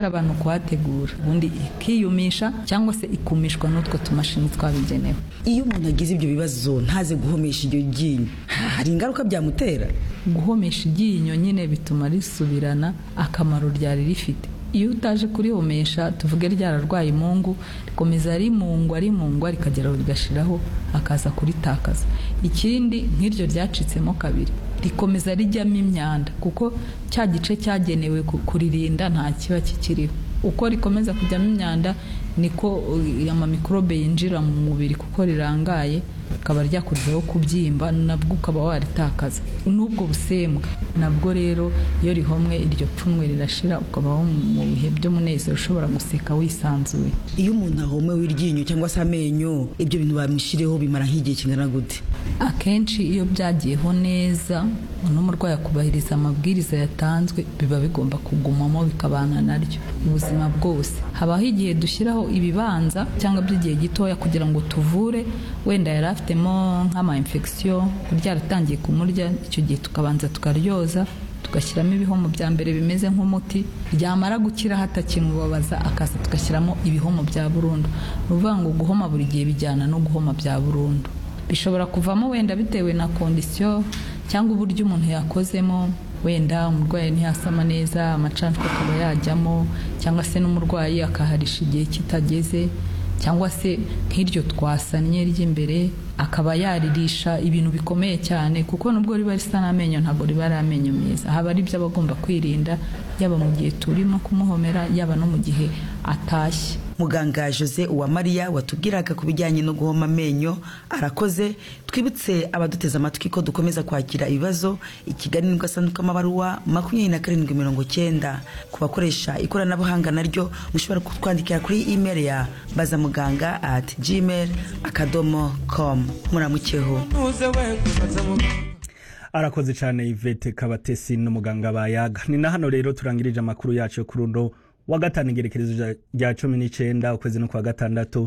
abantu kuhategura ubundi ikiyumisha cyangwa se ikumishwa n'utwo tumashini twabigenewe iyo umuntu agize ibyo bibazo ntaze guhomesha iryo ryinyo hari ingaruka byamutera guhomesha iryinyo nyine bituma risubirana akamaro ryari rifite iyo utaje kurihomesha tuvuge ryararwaye imungu rikomeza rimungwa rimungwa rikageraho rigashiraho akaza kuritakaza ikindi nk'iryo ryacitsemo kabiri rikomeza rijyamo imyanda kuko cya gice cyagenewe ku- kuririnda nta kiba kikiriho uko rikomeza kujyamo imyanda niko uh, amamikorobe yinjira mu mubiri kuko rirangaye rikaba ryakurizaho kubyimba nabwo ukaba waritakaza n'ubwo busembwa nabwo rero iyo rihomwe iryo pfunwe rirashira ukabaho mu bihe by'umunezero ushobora guseka wisanzuye iyo umuntu ahomewe iryinyo cyangwa se amenyo ibyo bintu bamushireho bimara nk'igihe kingana gute akenshi iyo byagiyeho neza n'umurwayi akubahiriza amabwiriza yatanzwe biba bigomba kugumamo bikabana naryo ubuzima bwose habaho igihe dushyiraho ibibanza cyangwa by'igihe gitoya kugira ngo tuvure wenda yari afitemo nk'ama infection ryaratangiye kumurya icyo gihe tukabanza tukaryoza tugashyiramo ibihomo bya mbere bimeze nk'umuti ryamara gukira hatakimubabaza akaza tugashyiramo ibihomo bya burundu ni ukuvuga ngo guhoma buri gihe bijyana no guhoma bya burundu bishobora kuvamo wenda bitewe na kondisiyo cyangwa uburyo umuntu yakozemo wenda umurwayi ntiyasama neza amacanshwa akaba yajyamo cyangwa se n'umurwayi akaharisha igihe kitageze cyangwa se nk'iryo twasannye ry'imbere akaba yaririsha ibintu bikomeye cyane kuko nubwo riba risa n'amenyo ntabwo riba ari amenyo meza haba ari ibyo aba agomba kwirinda yaba mu gihe turimo kumuhomera yaba no mu gihe atashye muganga jose uwamariya watubwiraga ku bijyanye no guhoma amenyo arakoze twibutse abaduteze amatwi ko dukomeza kwakira ibibazo i kigali nibwo asanzwe amabaruwa makumyabiri na karindwi mirongo cyenda ku bakoresha ikoranabuhanga naryo mushobora kutwandikira kuri imeri ya bazamuganga at gmail akadomo com muramukeho arakoze cyane ivete kabatesi n'umuganga bayaga ni na hano rero turangirije amakuru yacu yo kuri uno wa gatanu igerekerezo rya- rya cumi n'icyenda ukwezi no kwa gatandatu